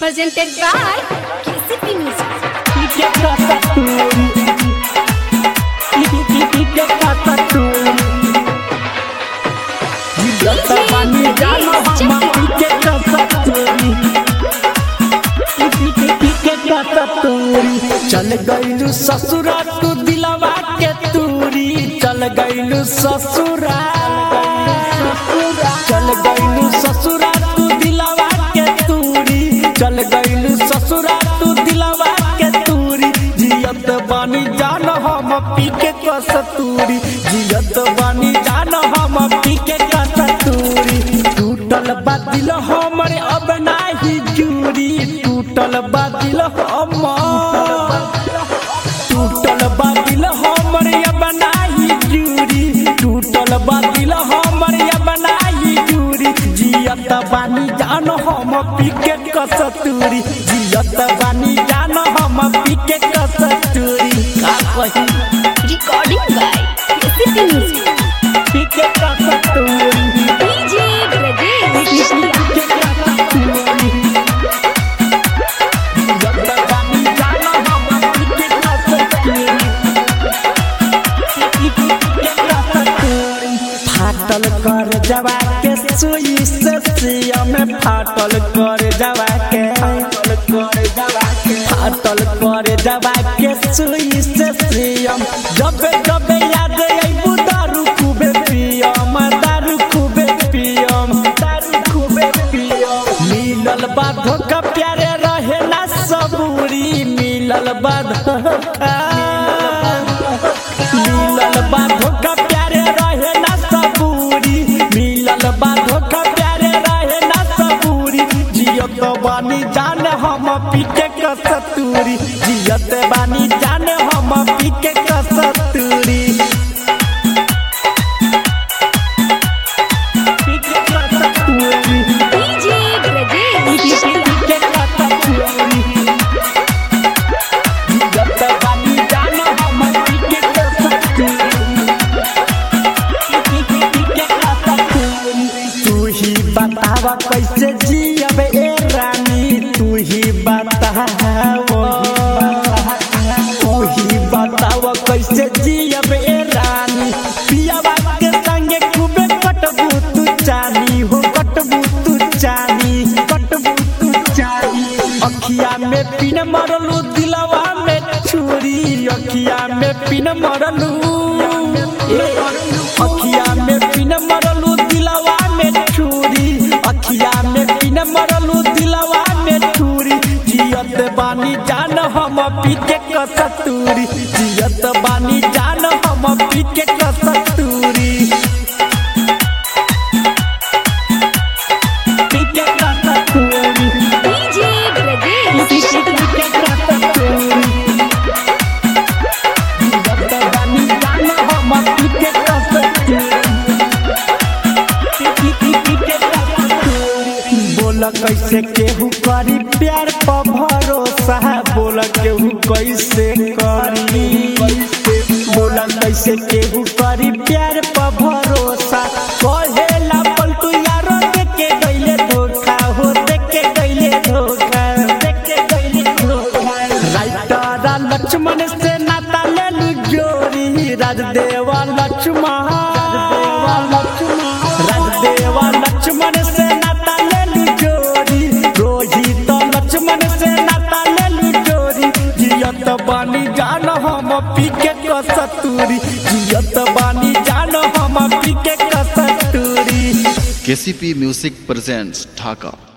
presented by KCP Music. चल गईलू ससुरा तू दिलवा के तूरी चल गईलू ससुरा चल गईलू ससुरा तू दिलवा के तूरी चल गईलू ससुरा तू दिलवा के तूरी जियत बानी जान हम पी के कसतूरी जियत बानी जान हम पी के कसतूरी टूटल बा दिल हमरे अब नाही जूरी टूटल बा दिल हमर टूटल बा दिल हमर अब नाही जूरी टूटल बा दिल हमर अब नाही जूरी जियत बानी जान हम पी के कसतूरी जियत बानी जान हम पी के कसतूरी का कही Recording by KCP Music. पी के कसतूरी DJ Brajesh Chutiya. फाटल कर जवा के सुई से सिया में फाटल कर जवा के फाटल कर जवा के सुई से सियम जब जब याद आइबू दारू खूबे पियम दारू खूबे पियम दारू खूबे पियम मिलल बा धोखा प्यारे रहे ना सबूरी मिलल बा धोखा मिलल बा धोखा प्यारे रहे ना सबूरी मिलल बा धोखा प्यारे रहे ना सबूरी जियत बानी जान हम पीके कसतूरी जियत बानी जान हम पीके कसतूरी पीके कसतूरी DJ Brajesh Chutiya. तू ही बतावा कैसे जियब ए रानी तू ही बतावा तू ही बतावा कैसे जियब ए रानी पियावा के संगे खूबे कटबू तू चानी हो कटबू तू चानी कटबू तू चानी अखिया में पिन मरलू दिलवा में छुरी अखिया में पिन मरलू ए, अखिया में पिन मरलू दिलवा में छुरी अखिया में पिन मरलू दिलवा में छुरी जियत बानी जान हम पीके कसतूरी जियत बानी जान हम पीके कसतूरी पीके कसतूरी DJ Brajesh Chutiya. बोल कैसे केहू करी प्यार पर भरोसा बोल केहू कैसे करी बोल कैसे केहू करी प्यार पर भरोसा कहेला पलटू यारो देके गइले धोखा हो देके गइले धोखा देके गइले धोखा राइटरा लक्ष्मण से नाता लेलू जोरी राजदेवा लक्ष्मण राजदेवा लक्ष्मण से नाता लेलू जोरी रोहित लक्ष्मण से नाता लेलू जोरी जियत बानी जान हम पीके कसतूरी जियत बानी जान हम पीके कसतूरी KCP Music presents Dhaka.